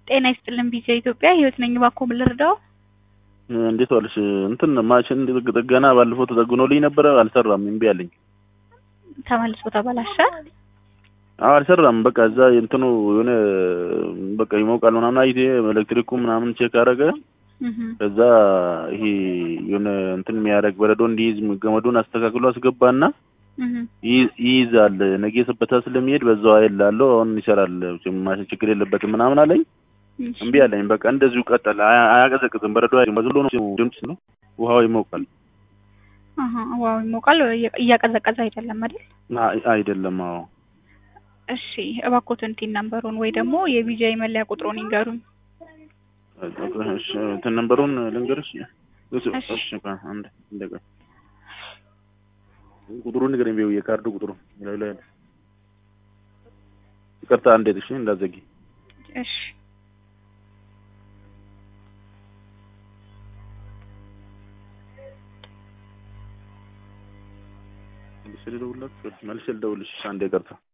ጤና ይስጥልን ቢጃ ኢትዮጵያ ህይወት ነኝ። እባክዎ ምን ልርዳው? እንዴት ዋልሽ? እንትን ማሽን ጥገና ባለፈው ተጠግኖልኝ ነበረ፣ አልሰራም፣ እምቢ አለኝ። ተመልሶ ተበላሸ። አዎ አልሰራም። በቃ እዛ እንትኑ የሆነ በቃ ይሞቃል ምናምን አይቴ ኤሌክትሪኩ ምናምን ቼክ አደረገ። ከዛ ይሄ የሆነ እንትን የሚያደርግ በረዶ እንዲይዝ ገመዱን አስተካክሎ አስገባና ይይዛል። ነገ ሰበታ ስለሚሄድ በዛው አይላለሁ አሁን ይሰራል፣ ማሽን ችግር የለበትም ምናምን አለኝ። እምቢ አለኝ። በቃ እንደዚሁ ቀጠለ። አያቀዘቅዝም። በረዶ አይደለም፣ ነው ድምፅ ነው። ውሃው ይሞቃል። ውሃው ይሞቃል፣ እያቀዘቀዘ አይደለም አይደል? አይደለም። አዎ። እሺ እባክዎትን ቲን ነምበሩን ወይ ደግሞ የቢጃይ መለያ ቁጥሩን ይንገሩኝ። እንትን ነምበሩን ልንገርሽ? እሺ አንድ እንደጋ ቁጥሩን ንገረኝ። ቢው የካርዱ ቁጥሩ ላይ ላይ ይቅርታ፣ አንዴ እሺ፣ እንዳዘጊ እሺ መልሼ ልደውልልሽ። አንዴ ይቅርታ